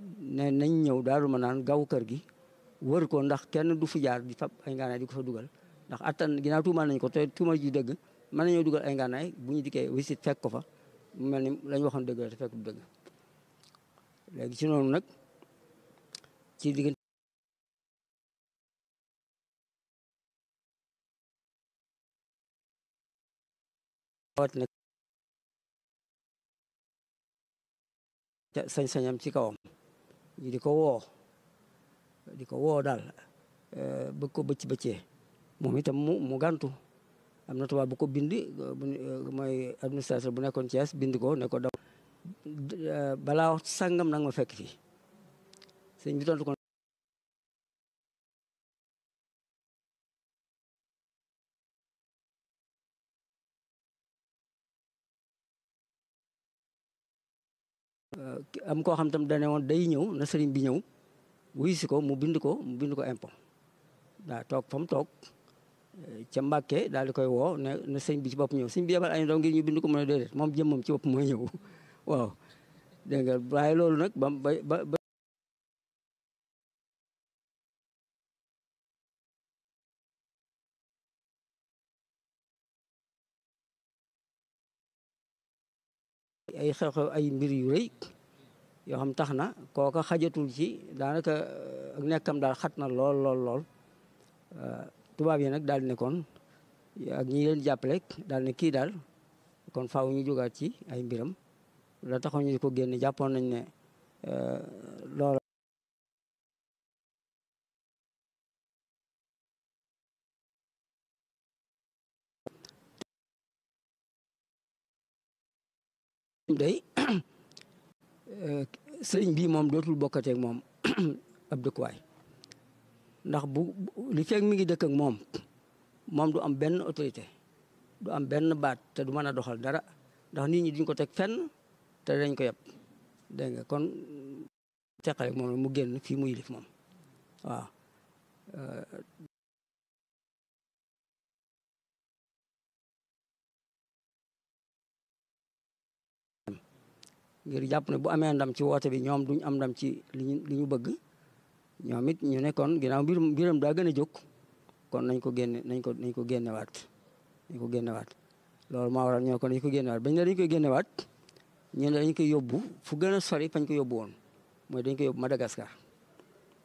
ne nañ ñëw daaru ma naan gaw kër gi wër ko ndax kenn du fi jaar di fab ay ngànnaay di ko fa dugal ndax attan ginnaaw tuumaal nañ ko te tuumal ji dëgg mën nañoo dugal ay ngànnaay bu ñu dikkee wisit fekk ko fa mu mel ni la ñu waxoon dëgg la te fekk du dëgg léegi ci noonu nag ci diggante wat nag sañ-sañam ci kawam ñi di ko woo di ko woo daal bëgg ko bëcc bëccee moom itam mu mu gàntu am na tubaab bu ko bind mooy administrateur bu nekkoon Thiès bind ko ne ko daw balaa wax sàngam nag ma fekk fii sëñ bi tontu ko am koo xam tam dane woon day ñëw na sëriñ bi ñëw wuy si ko mu bind ko mu bind ko impôt daa toog fa mu toog ca Mbàkke daal di koy woo ne na sëñ bi ci bopp ñëw sëñ bi yebal ay ndaw ngir ñu bind ko mu ne déedéet moom jëmmam ci bopp mooy ñëw waaw dégg nga waaye loolu nag ba ba ba ay xew-xew ay mbir yu rëy yoo xam tax na kooka xajatul ci daanaka ak nekkam daal xat na lool lool lool tubaab yi nag daal di ne kon ak ñi leen jàppale daal ne kii daal kon faaw ñu jógaat ci ay mbiram la taxoon ñu ko génne jàppoon nañ ne loola day sëriñ bi moom dootul bokkateeg moom ab dëkkuwaay ndax bu li fekk mi ngi dëkk ak moom moom du am benn autorité du am benn baat te du mën a doxal dara ndax nit ñi duñ ko teg fenn te dañ ko yeb dégg nga kon teqale moom mu génn fii mu yilif moom waaw ngir jàpp ne bu amee ndam ci woote bi ñoom duñ am ndam ci li ñu li ñu bëgg ñoom it ñu ne kon ginnaaw mbirum mbiram daa gën a jóg kon nañ ko génne nañ ko nañ ko génnewaat nañ ko génnewaat loolu maa waral ñoo ko nañ ko génnewaat bañ ne dañ koy génnewaat ñu ne dañ koy yóbbu fu gën a sori fañ ko yóbbu woon mooy dañ koy yóbbu Madagascar